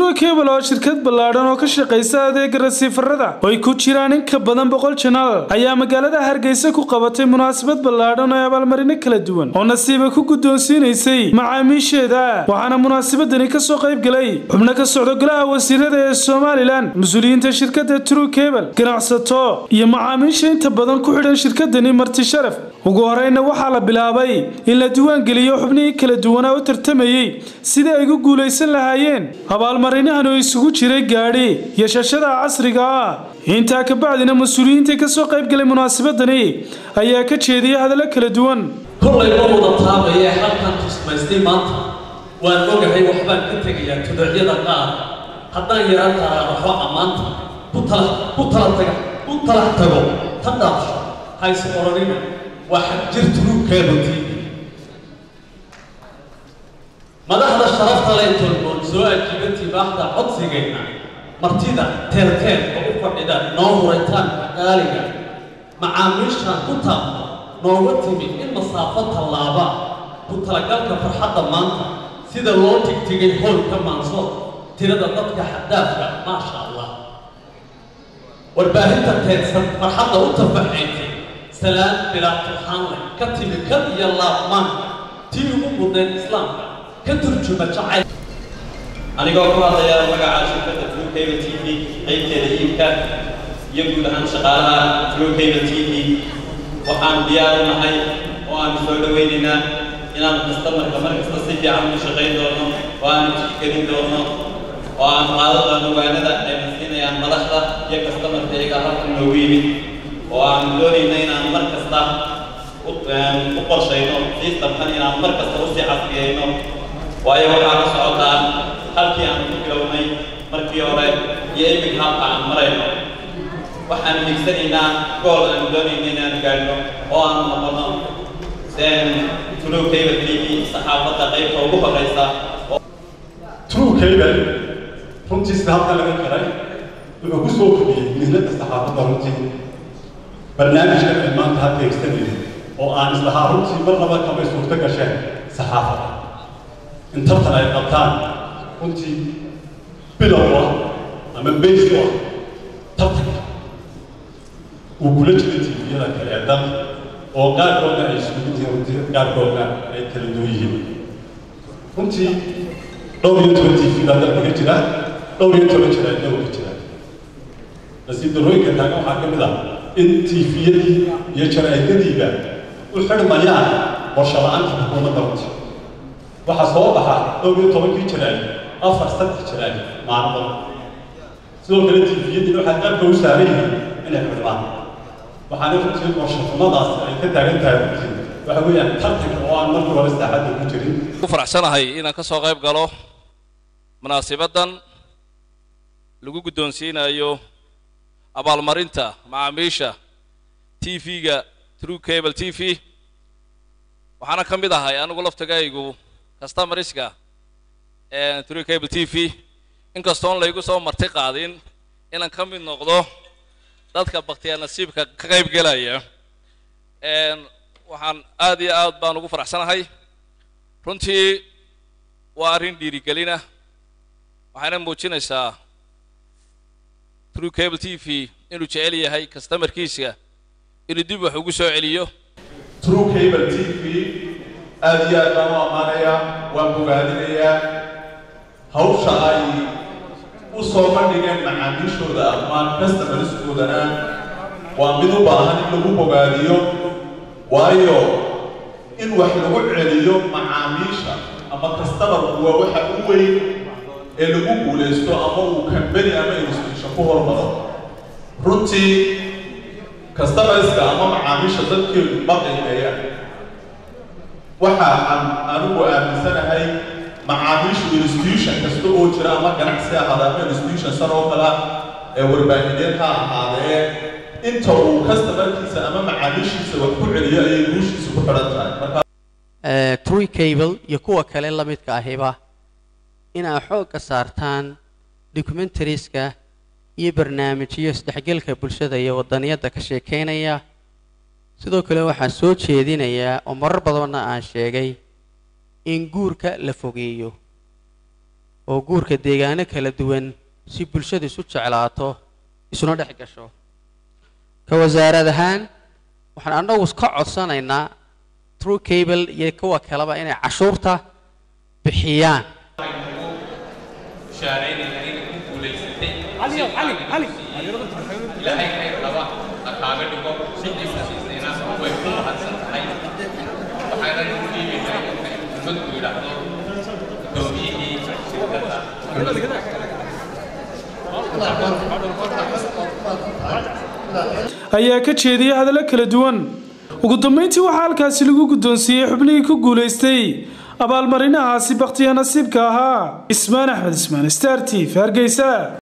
true cable oo shirkad ballaadhan oo ka shaqaysa adeega rasiifarada oo ay ku jiraan in ka badan boqol janaal ayaa magaalada hargeysa ku qabatay munaasabad ballaadhan oo abaalmarino kala duwan oo nasiiba ku guddoonsiinaysay macaamiisheeda waxaana munaasabadani kasoo qayb galay xubno ka socda golaha wasiirada ee somalilan mas-uuliyiinta shirkadda true cable ganacsato iyo macaamiisha inta badan ku xidhan shirkadani marti sharaf ugu horeyna waxaa la bilaabay in la diiwaangeliyo xubnihii kala duwanaa u tartamayey sidii ay gu guulaysan lahaayeen abaalmarinahan oo isugu jiray gaadhi iyo shashada casriga ah intaa kabacdina mas-uuliyiinta kasoo qayb galay munaasabadani ayaa ka jeediyay hadallo kala duwan kollay ma wada taabaya halkan tusmaystay maanta waan ogahay waxbaan ka tegayaa tuducyada qaar haddaan yaraan taaraaraxo ammaanta ku tala ku tala taga ku talax tago ta dhaafsho hayse oranina waa xagjir turuubkeedutii madaxda sharafta leh tolmoon soo ajiiba tibaaxda codsigeenna martida teelteel oo u fadhida noo huraytaanka qaaliga macaamiishaan ku taabta nooga timi in masaafo tallaaba ku talagalka farxadda maanta sida loo tigtigay hoolka maansood tirada dadka xadaafka maasha allah warbaahinta teedsan farxadda u tafaxaysay salaan bilaa turxaanle ka timi kad iyo laabmaanka tii ugu mudnayd islaamka ka turjuma jacayl anigoo ku hadlaya magaca shirkadda true cable t v qaybteeda iibka iyo guud ahaan shaqaalaha true cable t v waxaan diyaar u nahay oo aan soo dhawaynaynaa inaan kastamarka mar kasta si fiican u shaqayn doono oo aan tixgelin doono oo aan qaado doono waanada ayna siinayaan madaxda iyo kastamarka iyaga halkan noogu yimid oo aan doonayna inaan mar kasta u qorshayno systemkan inaan mar kasta usii casriyeyno waayo waxaa ka socotaa halkii aan ku bilownay markii hore iyo iminka halka aan marayno waxaan higsanaynaa gool aan doonayna inaan gaadhno oo aan noqono true cable t v saxaafadda qaybta ugu horeysa true cable runtii sida halkan laga garay wuxuu ku soo kordhiyey mihnada saxaafadda runtii barnaamijkan ay maanta halka higsanayno oo aan islahaa runtii marnaba kamay suurto gasheen saxaafadda in tartan ay qabtaan runtii bilow ah ama base u ah tartanka uu kula jira tviyada kale ee dalka oo qaarkoodna ay isugu yihiin runtii qaarkoodna ay kala duwan yihiin runtii dhowr iyo toban tv baa dalka ka jira dhowr iyo toban jira dhowrka jira nasiib darooyinka taagan waxaa ka mid ah in tviyadii iyo jaraa'idadiiba u xidhmayaan qorshe la-aanta xukuumadda runtii waxaa soo baxa dhowr iyo tobankii jiraay afar saddex jiraay maalmood sidoo kale tviyadiina waxaa qaabka u saaran yihiin inay xidhmaan waxaana runtii qorshafumadaas ay ka taagan tahay runtii waxa weeyaan tartanka oo aan markii hore saaxadda ku jirin ku faraxsanahay inaan ka soo qayb galo munaasibaddan lagu guddoonsiinayo abaalmarinta macaamiisha t v-ga true cable t v waxaana ka mid ahay anigu laftigaygu customarska true cable t v inkastoon laygu soo marti qaadin inaan ka mid noqdo dadka baktiyaa nasiibka ka qayb gelaya waxaan aad iyo aad baan ugu faraxsanahay runtii waa arrin dhiirigelina waxayna muujinaysaa true cable t v inuu jecel yahay customarkiisa inuu dib wax ugu soo celiyo true cable t v aad iyo aad baan u ammaanayaa waan bogaadinayaa hawsha ay u soo bandhigeen macaamiishooda ama customerskoodana waa mid u baahan in lagu bogaadiyo waayo in wax lagu celiyo macaamiisha ama customerku waa waxa u weyn ee lagu guulaysto ama uu kambani ama institution ku hormaro runtii customerska ama macaamiisha dadkeedu ma qiimeeyaan waxa aan anigu aaminsanahay macaamiishu institution kasta oo jira ama ganacsi ahaada ama institution san oo kala ee warbaahineed ha ahaadee inta uu customerkiisa ama macaamiishiisa wax ku celiyo ayay guushiisa ku xidhan tahay marka true cable iyo kuwa kale la midka ahiba inaa xoogga saartaan documentarieska iyo barnaamijyo isdhexgelka bulshada iyo wadaniyadda ka sheekeynaya sidoo kale waxaan soo jeedinayaa oo marar badanna aan sheegay in guurka la fogeeyo oo guurka deegaano kala duwan si bulshadu isu jeclaato isuna dhex gasho ka wasaarad ahaan waxaan annagu ka codsanaynaa true cable iyo kuwa kaleba inay cashuurta bixiyaan ilaahay khayr qaba ha kaaga dhigo ciddiisa siisayna way ku mahadsan tahay waxaana lagu dhiibaynaa ummadku yidhaahdo doomiyihii shirkadda ayaa ka jeediyay hadallo kala duwan ugu dambayntii waxaa halkaasi lagu guddoonsiiyey xubnihii ku guulaystay abaalmarinahaasi bakhtiya nasiibka ahaa ismaan axmed ismaan star t v hargeysa